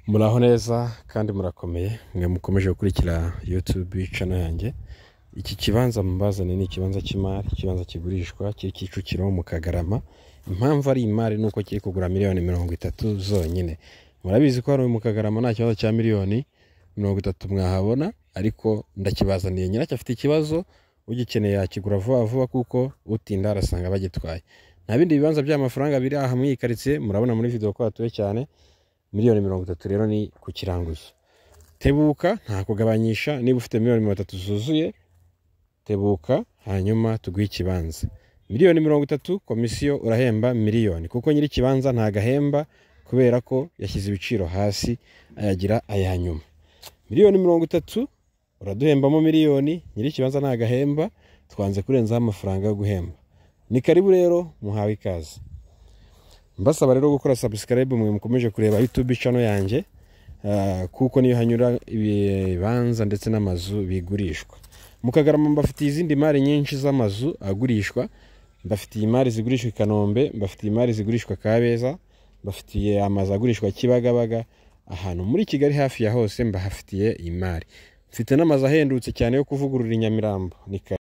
muraho neza kandi murakomeye mwe mukomeje gukurikira yutube cano yanjye iki kibanza mubazane ni ikibanza cy'imari ikibanza kigurishwa kiri kicukiro mu kagarama impamvu ari imari ni uko kiri kugura miliyoni mirongo itatu zonyine murabizi ko hano mu kagarama nta kibazo cya miliyoni mirongo itatu mwahabona ariko ndakibazaniye nyiracyo afite ikibazo ugikeneye yakigura vuba vuba kuko utinda arasanga bagitwaye nta bindi bibanza by'amafaranga biri aha muri iyi karitsiye murabona muri video ko hatuwe cyane miliyoni mirongo itatu rero ni ku kiranguzo tebuka nta kugabanyisha niba ufite miliyoni mirongo itatu zuzuye tebuka hanyuma tuguhe ikibanza miliyoni mirongo itatu komisiyo urahemba miliyoni kuko nyiri ikibanza ntagahemba kubera ko yashyize ibiciro hasi ayagira aya nyuma miliyoni mirongo itatu uraduhembamo miliyoni nyiri ikibanza ntagahemba twanze kurenzaho amafaranga yo guhemba ni karibu rero muhawe ikaze mbasaba rero gukora subscribe mwe mukomeje kureba youtube channel yanjye ah, kuko niyo hanyura ibibanza ndetse n'amazu bigurishwa mukagarama mbafitiye izindi mari nyinshi z'amazu agurishwa mbafitiye imari zigurishwa i kanombe mbafitiye imari zigurishwa kabeza mbafitiye amazu agurishwa kibagabaga ahantu muri kigali hafi ya hose mbahafitiye imari mfite n'amazu ahendutse cyane yo kuvugurura i nyamirambo ni karibu.